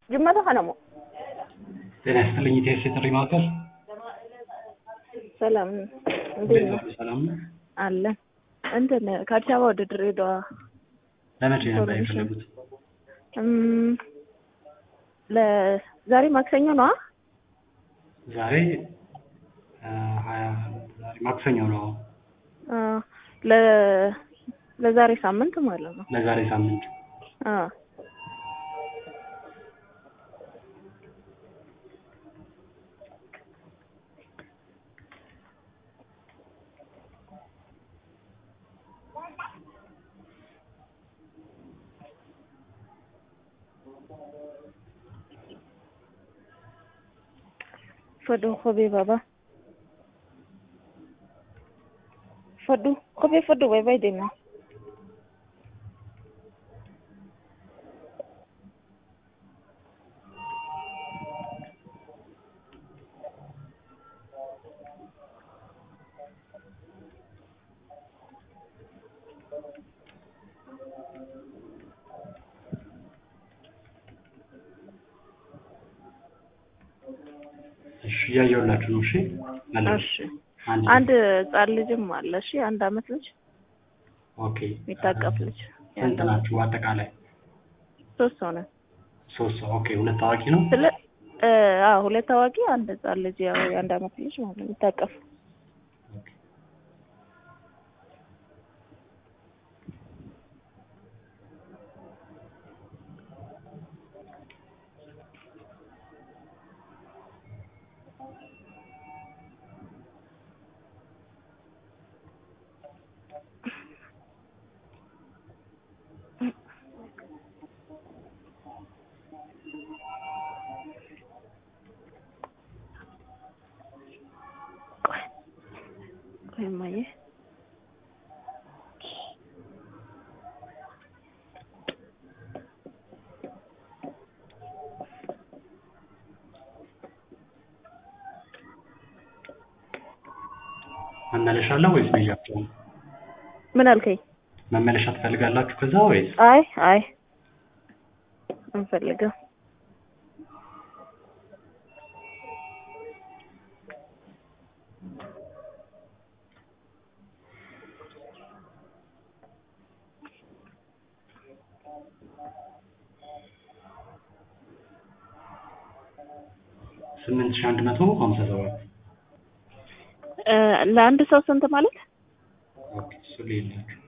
ጅመተ ከነሞ ጤና ይስጥልኝ ኢቴስ የጥሪ ማዕከል ሰላም እንዴት ነው? ሰላም ነው። አለን እንትን ከአዲስ አበባ ወደ ድሬዳዋ ለመቼ ነበር ኢንፎርሜሽን። የፈለጉት? እም፣ ለዛሬ ማክሰኞ ነዋ። ዛሬ አ፣ ሀያ ዛሬ ማክሰኞ ነው። አ፣ ለ ለዛሬ ሳምንት ማለት ነው። ለዛሬ ሳምንት አ fadhu kophee baba fadhu kophee fadhu bay bay deemna እሺ፣ እያየሁላችሁ ነው። እሺ መለስ እሺ አንድ አንድ ህጻን ልጅም አለ እሺ አንድ አመት ልጅ ኦኬ። የሚታቀፍ ልጅ ስንት ናችሁ አጠቃላይ? ሶስት ሰው ነን ሶስት ሰው። ኦኬ። ሁለት ታዋቂ ነው። ስለ እ፣ አዎ ሁለት አዋቂ አንድ ህጻን ልጅ ያው የአንድ አመት ልጅ ማለት ነው የሚታቀፍ ኦኬ። ቆይ ቆይ እማዬ መመለሻ አለ ወይስ ብያቸው? ምን አልከኝ? መመለሻ ትፈልጋላችሁ ከዛ ወይስ? አይ አይ አንፈልግም። ስምንት ሺህ አንድ መቶ ሀምሳ ሰባት እ፣ ለአንድ ሰው ስንት ማለት? ኦኬ። እሱ ሌላችሁ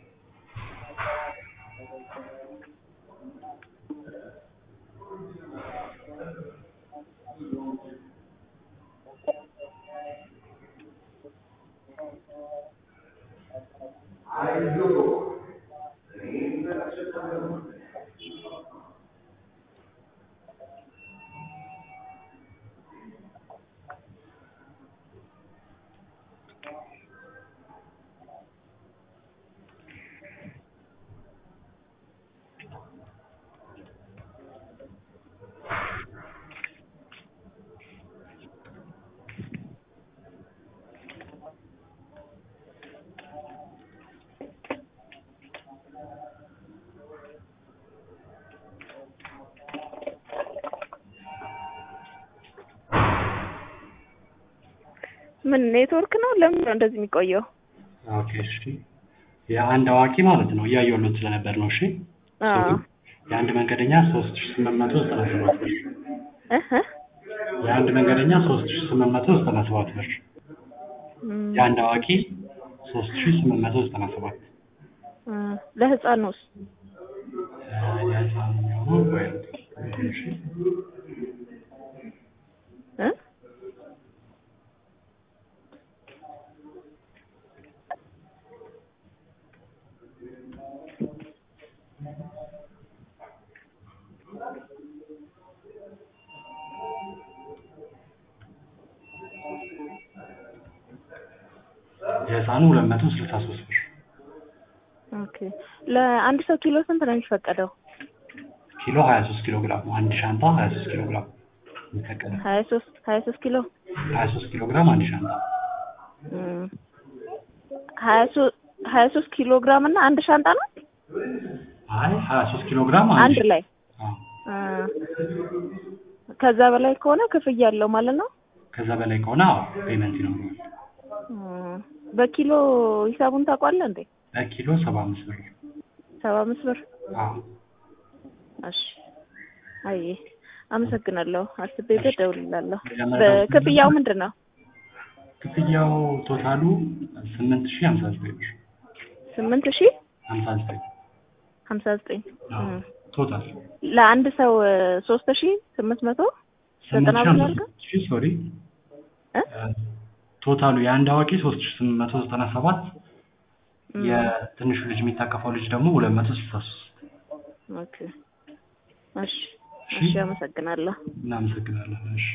ምን ኔትወርክ ነው? ለምን ነው እንደዚህ የሚቆየው? ኦኬ። እሺ የአንድ አዋቂ ማለት ነው እያየሁለት ስለነበር ነው። እሺ አዎ የአንድ መንገደኛ ሶስት ሺህ ስምንት መቶ ዘጠና ሰባት ብር እህ የአንድ መንገደኛ ሶስት ሺህ ስምንት መቶ ዘጠና ሰባት ብር እም፣ የአንድ አዋቂ ሶስት ሺህ ስምንት መቶ ዘጠና ሰባት እ፣ ለህፃን ነውስ? የህፃኑ የሚሆነው ወይ እሺ እ የህፃኑ ሁለት መቶ ስልሳ ሶስት ብር ኦኬ ለአንድ ሰው ኪሎ ስንት ነው የሚፈቀደው? ኪሎ ሀያ ሶስት ኪሎ ግራም ነው። አንድ ሻንጣ ሀያ ሶስት ኪሎ ግራም የሚፈቀደው ሀያ ሶስት ሀያ ሶስት ኪሎ ሀያ ሶስት ኪሎ ግራም አንድ ሻንጣ እም፣ ሀያ ሶስት ሀያ ሶስት ኪሎ ግራም እና አንድ ሻንጣ ነው አይ ሀያ ሶስት ኪሎ ግራም አንድ ላይ አዎ አ፣ ከዛ በላይ ከሆነ ክፍያ አለው ማለት ነው። ከዛ በላይ ከሆነ አዎ ፔመንት ይኖረዋል። አ፣ በኪሎ ሂሳቡን ታውቋለህ እንዴ? በኪሎ ሰባ አምስት ብር ሰባ አምስት ብር። አዎ እሺ አይ አመሰግናለሁ። አስቤበት እደውልልሃለሁ። መጀመሪያ በክፍያው ምንድን ነው? ክፍያው ቶታሉ ስምንት ሺህ ሀምሳ ዘጠኝ ብር ስምንት ሺህ ሀምሳ ዘጠኝ ሀምሳ ዘጠኝ አዎ ቶታል ለአንድ ሰው ሶስት ሺህ ስምንት መቶ ዘጠና ብር አድርገህ ሺህ ሶሪ እ? ቶታሉ የአንድ አዋቂ ሶስት ሺህ ስምንት መቶ ዘጠና ሰባት እም፣ የትንሹ ልጅ የሚታቀፈው ልጅ ደግሞ ሁለት መቶ ስልሳ ሶስት ኦኬ እሺ እሺ አመሰግናለሁ። እናመሰግናለን እሺ